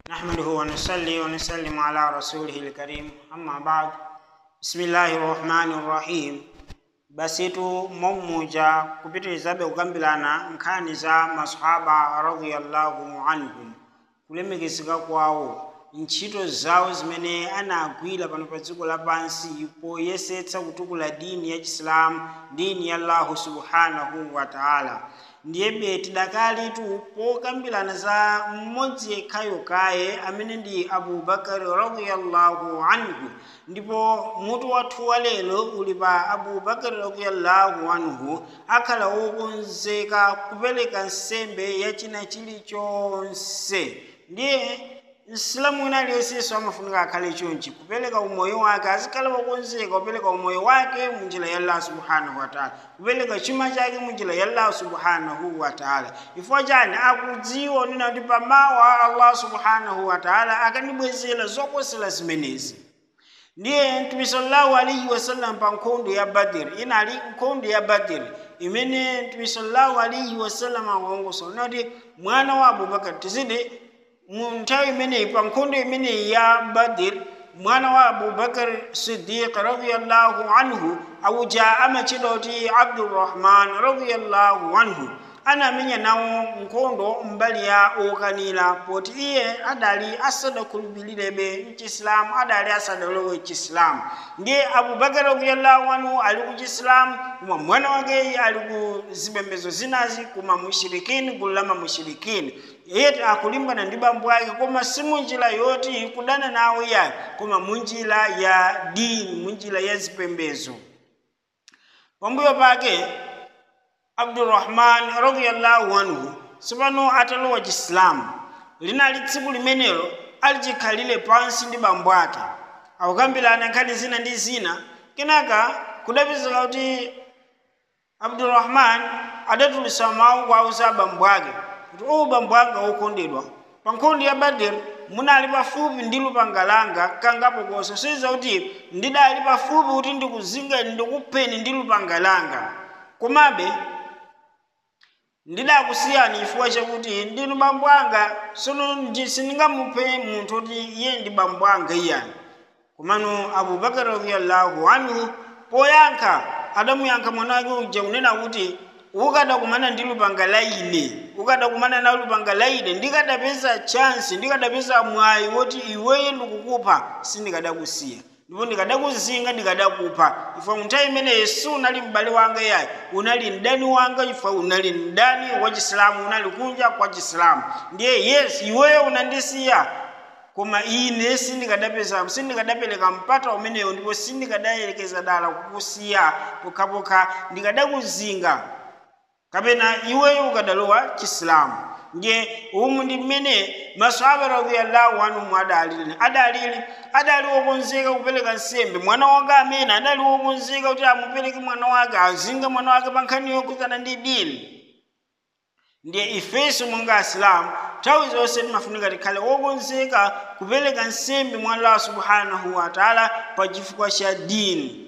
نحمده ونصلي ونسلم على رسوله الكريم أما بعد بسم الله الرحمن الرحيم basitu mommuja kupitirizabe kukambirana nkhani za masahaba radiyallahu anhum kulemekezeka kwawo ntchito zawo zimene anagwira pano pa dziko lapansi poyesetsa kutukula dini ya chisilamu dini ya allahu subhanahu wa taala ndiyebe tidakalitu pokambirana za mmodzi yekhayo kaye amene ndi abubakari radiyallahu anhu ndipo mutu wathu wa lero uli pa abubakari radiyallahu anhu akhala wokonzeka kupereka nsembe ya china chilichonse ndiye msilamu wina aliyensenso amafunika akhale chonchi kupereka umoyo wake azikhala wokonzeka kupereka umoyo wake munjira ya allah subhanahu wataala kupereka chuma chake munjira ya allah subhanahu wataala chifukwa chani akudziwa nena kuti pamawa allah subhanahu wataala akanibwezera zokosera zimenezi ndiye mtume sallallahu alaihi wasallam pa nkhondo ya badiri inali nkhondo ya badiri imene mtume sallallahu alaihi wasallam akuongosola kuti mwana wa abubakar tizidi mu nthawi imeneyi pa nkhondo imeneyi ya badir mwana wa abubakar siddiq radiyallahu anhu auja amachedwa kuti abdurrahman radiyallahu anhu anamenya nawo nkhondo mbali ya okanira poti iye adali asadakhulupirirebe mchisilamu adali asadalowe chisilamu ndiye abubakar radiyallahu anhu ali ku chisilamu koma mwana wake ali ku zipembedzo zinazi kuma mushirikini gulu la mamushirikini iye akulimbana ndi bambo ake koma si munjira yoti kudana nawo iyayi koma munjira ya dini munjira ya zipembedzo pambuyo pake abdurrahman radiyallahu anhu tsopano atalowa chisilamu linali tsiku limenelo alicikhalire pansi ndi bambo ake akukambirana nkhani zina ndi zina kenaka kudapezeka kuti abdurrahman adatulutsa mawu kwauza bambo ake kuti uwu bambo anga wokondedwa pa nkhondo ya badiri munali pafupi ndi lupanga langa kangapokoso siza kuti ndidali pafupi kuti ndikuzingeni ndikupheni ndi lupanga langa komabe ndidakusiyani chifukwa chakuti ndinu bambo anga sono sindingamuphe munthu kuti iye ndi bambo anga iyani komano abubakar radiyallahu anhu poyankha adamuyankha mwana wake uja kunena kuti ukadakumana ndi lupanga la ine ukadakumana na lupanga la ine ndikadapeza chansi ndikadapeza mwayi woti iweye ndikukupha sindikadakusiya ndipo ndikadakuzinga ndikadakupha chifukwa munthawi imeneyi sunali m'bale wanga yayi unali mdani wanga chifukwa unali mdani wa chisilamu unali kunja kwa chisilamu ndiye yes iweyo unandisiya koma ine sindikadapeza sindikadapereka mpata umeneyo ndipo sindikadayelekeza dala kukusiya pokhapokha ndikadakuzinga kapena iweyo ukadalowa chisilamu nje umu ndi mmene masahaba radiyallahu anhum adalili adalili adali wokonzeka kupereka nsembe mwana wake amene adali wokonzeka kuti amupereke mwana wake azinga mwana wake pa nkhani yokhudzana ndi dini ndiye ifenso monga asilamu nthawi zonse timafunika tikhale wokonzeka kupereka nsembe mwa allah subhanahu wa taala pa chifukwa cha dini